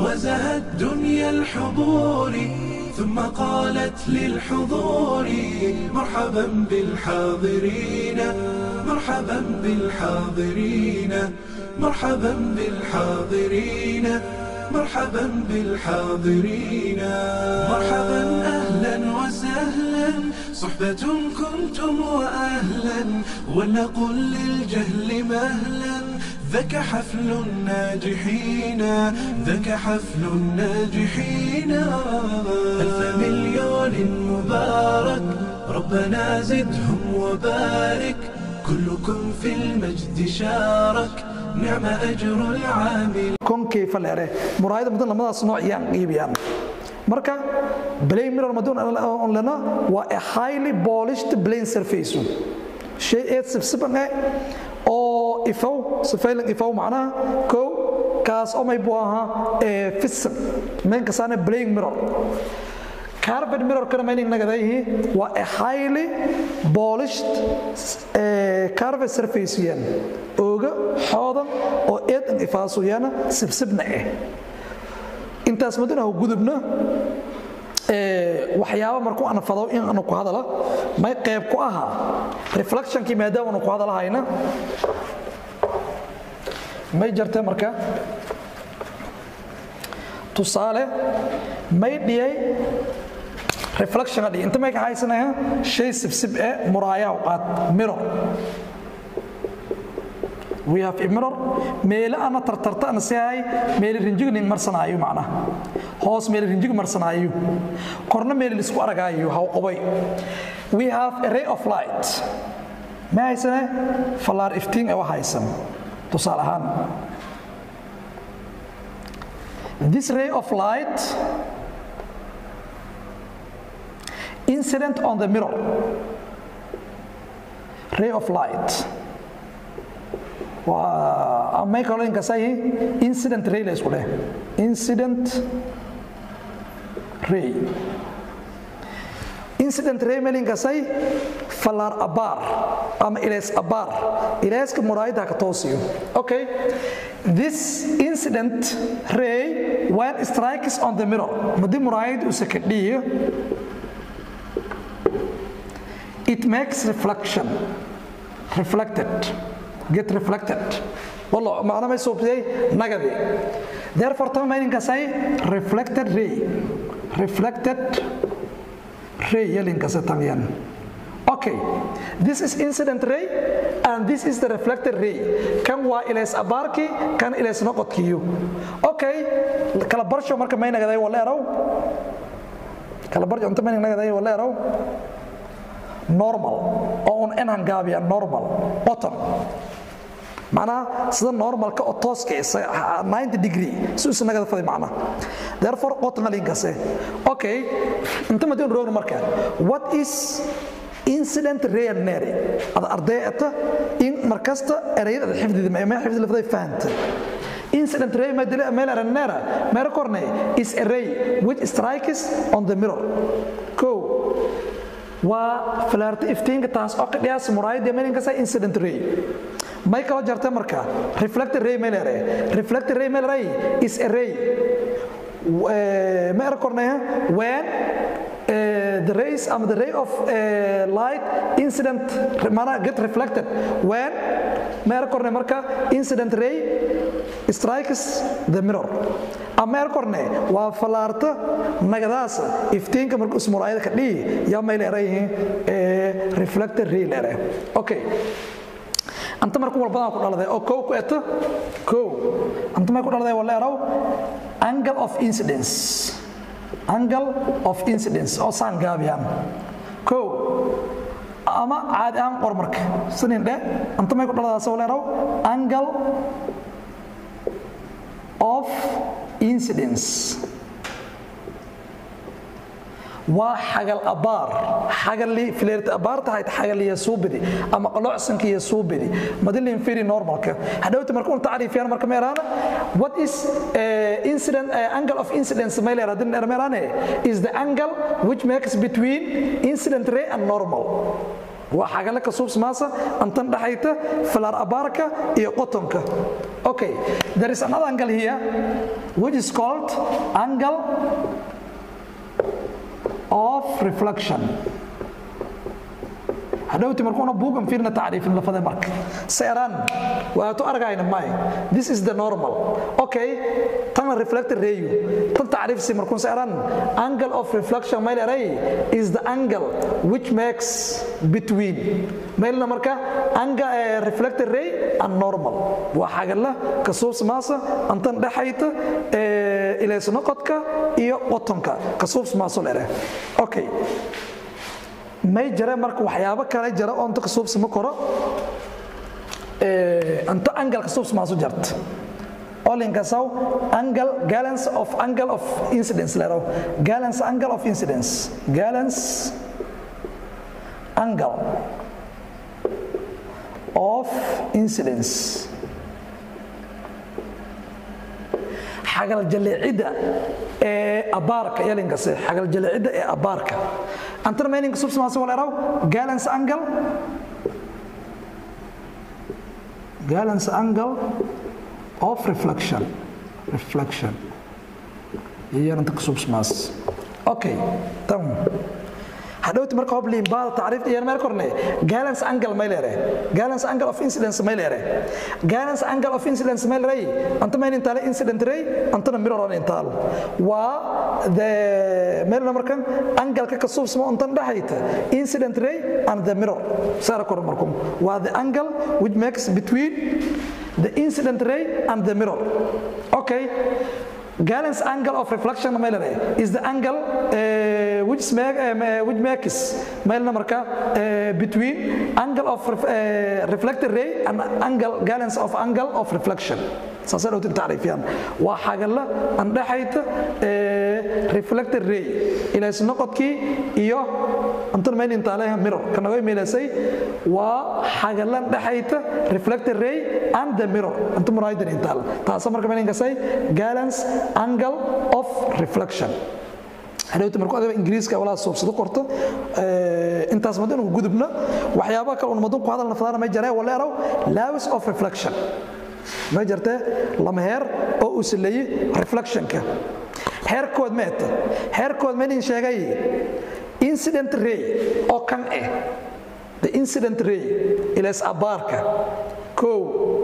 وزهت دنيا الحضور ثم قالت للحضور مرحبا بالحاضرين مرحبا بالحاضرين مرحبا بالحاضرين مرحبا بالحاضرين مرحبا أهلا وسهلا صحبة كنتم وأهلا ولنقل للجهل مهلا ذاك حفل الناجحين ذاك حفل الناجحين ألف مليون مبارك ربنا زدهم وبارك كلكم في المجد شارك نعم أجر العامل konkay faleere muraayada mudan lamadaas nooc iyaan iibiyaan marka blame mirror madun on lena waa a highly polished plane surface shay eed sibsiban eh oo ifow sifaylan ifow macnaha kow kaas oo may buu ahaa ee fisan meenka saana blame mirror carbon mirror kana meaning nagadayihi waa a highly polished uh, carbon surface yan ooga xoodan oo eedan ifaasuyana sibsibna eh intaas maduna ha gudubna waxyaaba markuu aan fado in aanu ku hadala may qayb ku ahaa reflectionkii maadaama aanu ku hadalahayna may jartee marka tusaale may dhiyay reflection adhi inta may ka haysanaya shay sibsib ee muraayaha u qaad mirror we have a mirror meelo ana tartarta ana sihay meelo rinjiga nin marsanaayo macnaha hoos meelo rinjiga marsanaayo korna meelo isku aragaayo ha qobay we have a ray of light ma haysane fallaar iftiin ee wax haysan tusaale ahaan this ray of light incident on the mirror ray of light may kaloo inkasay incident ray la isku dheh incident ray incident ray meel inkasay fallaar abaar ama ilays abaar ilayska muraayada ka toosiyo okay this incident ray when strikes on the mirror madi muraayad uu sakadhiyo it makes reflection reflected get reflected والله معنى ما يسوب زي نقدي therefore تم meaning كسي reflected ray reflected ray يلين كسي تميان okay this is incident ray and this is the reflected ray kan waa ilays abaarki kan ilays noqodkiyo okay kala barsho marka may nagaday wala eraw kala barsho inta may nagaday wala eraw normal oo un enhan gaabiya normal bottom macnaha sida normalka oo tooska 90 degree si usan naga faday macnaha therefore qotna linkase okay inta madin roog marka what is incident real nary ada ardayta in markasta erayada xifdida ma xifdida la faday fahanta incident ray ma dila meel aranera meel korne is a ray which strikes on the mirror ko waa falaarta iftiinka taas oo ka dhiyaas muraayada meelinkasa incident ray may kala jartay marka reflected ray melere reflected ray melere is a ray ma era kornaya when uh, the rays um, the ray of uh, light incident mana get reflected when ma era kornaya marka incident ray strikes the mirror ama er korne waa falaarta nagadaas iftiinka markuu ismuraayada ka dhihi yaa may leerayihiin reflected ray leere okay anta markuu walbadan ku dhaladay oo kow ku eto kow anta may ku dhaladay wala eraw angle of incidence angle of incidence oo saan gaabiyaan kow ama caadi aan qor marka sinin dhe anta may ku dhaladaas wala eraw angle of incidence waa xagal abaar xagali fileerta abaarta ahayd xagaliya suubidi ama qalocsanka iyo suubidi madilin firi normalka hadhowta marka un tacriifiyaan marka meeraana what is uh, incident uh, angle of incidence mailer hadin meeraane is the angle which makes between incident ray and normal waa xagala ka suubsmaasa antan dhaxayta filaar abaarka iyo qotonka Okay, there is another angle here which is called angle of reflection. hadhowti markuuna buugan fiirna tacriifin lafade marka seeraan waatu argayna may this is the normal okay tan reflected rayu tan tacriifsi markuun seeraan angle of reflection mayl eray is the angle which makes between maylna marka angle uh, reflected ray and normal waa xagala kasuubs maasa antan dhexayta ilaysnoqodka iyo watonka kasuubs maaso lere okay may jare marka waxyaabo kale jara oo inta kasuubsama koro anta angle kasuubsamaasu jarta olinkasaw angle galance of angle of incidence lero galance angle of incidence galance angle of incidence xagal jaleecida ee abaarka yalinkase xagal jaleecida ee abaarka antana mayninka subsmaasi wal eraw galance angle galance angle of reflection reflection iyaranta kusubsmaas okay tam hadhowti marka hob liimbaada tacriifta iyana meel korne galance angle may leere galance angle of incidence may leere galance angle of incidence may leere anta mayn intaale incident ray antana mirror on intaal waa the meel markan angle ka kasuubsamo antan dhaxayta incident ray and the mirror saara kor markum waa the angle which makes between the incident ray and the mirror okay Gallen's angle of reflection is the angle uh, which, make, um, uh, which makes marka, uh, between angle of ref, reflected ray and angle Gallen's of angle of reflection. saasay dhowtin tacriifiyaan waa xagalla aan dhexayta reflected ray ilays noqodkii iyo antan mayn intaaleha mirror kanaga meelasay waa xagallan dhexayta reflected ray and the mirror anta muraaydan intaal taasa marka mayn inkasay galance angle of reflection hadhowta markuu adaba ingiriiska walaa soobsado qorto intaas madan uu gudubna waxyaabaha kale un madan ku hadal nafdaana may jaree waleerow lawis of reflection ma jirtee lama heer oo uu saleeyey reflectionka heerkood meeta heerkood manin sheegay incident ray oo kan ah the incident ray ilays abaarka kow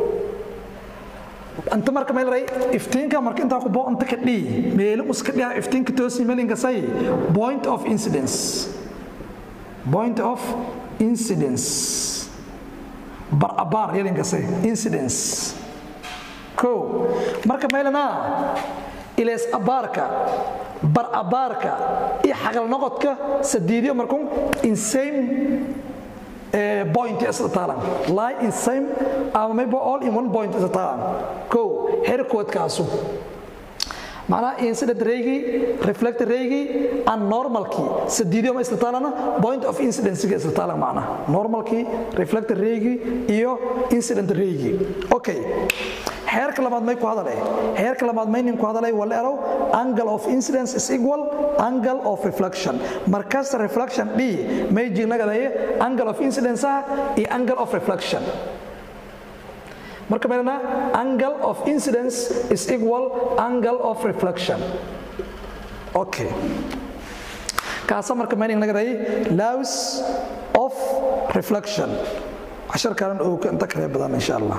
anta marka meel ray iftiinka marka intaa ku boo anta ka dhii meelo uska dhiha iftiinka toosi melinka say point of incidence point of incidence bar abaar yelinka say incidence kow marka meelana ilays abaarka bar abaarka iyo xagal noqodka sadiidiyo markun in same point isla taalan lie in same ama maybe all in one point isla taalan kow herkoodkaasu macnaha incident raygii reflected raygii and normalkii sadiidiyo ma isla taalana point of incidencyga isla taalan macnaha normalkii reflected raygii iyo incident raygii okay heerka labaad may ku hadalay heerka labaad may nin ku hadalay wala erow angle of incidence is equal angle of reflection markasta reflection d may jignagadaye angle of incidence ah iyo angle of reflection marka meelna angle of incidence is equal angle of reflection okay kaasa marka meaning nagaday laws of reflection عشر كان انت كريم بدن ان شاء الله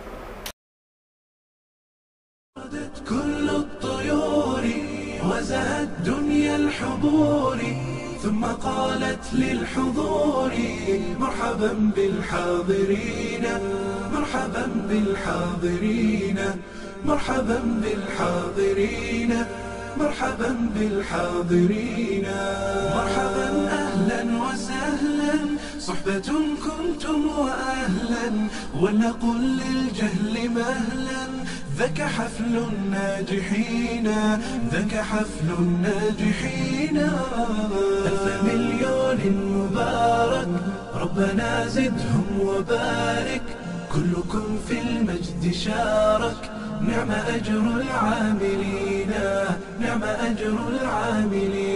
كل الطيور وزهت دنيا الحضور ثم قالت للحضور مرحبا بالحاضرين مرحبا بالحاضرين مرحبا بالحاضرين مرحبا بالحاضرين مرحبا اهلا وسهلا صحبة كنتم واهلا ولنقل للجهل مهلا ذاك حفل الناجحين ذاك حفل الناجحين ألف مليون مبارك ربنا زدهم وبارك كلكم في المجد شارك نعم أجر العاملين نعم أجر العاملين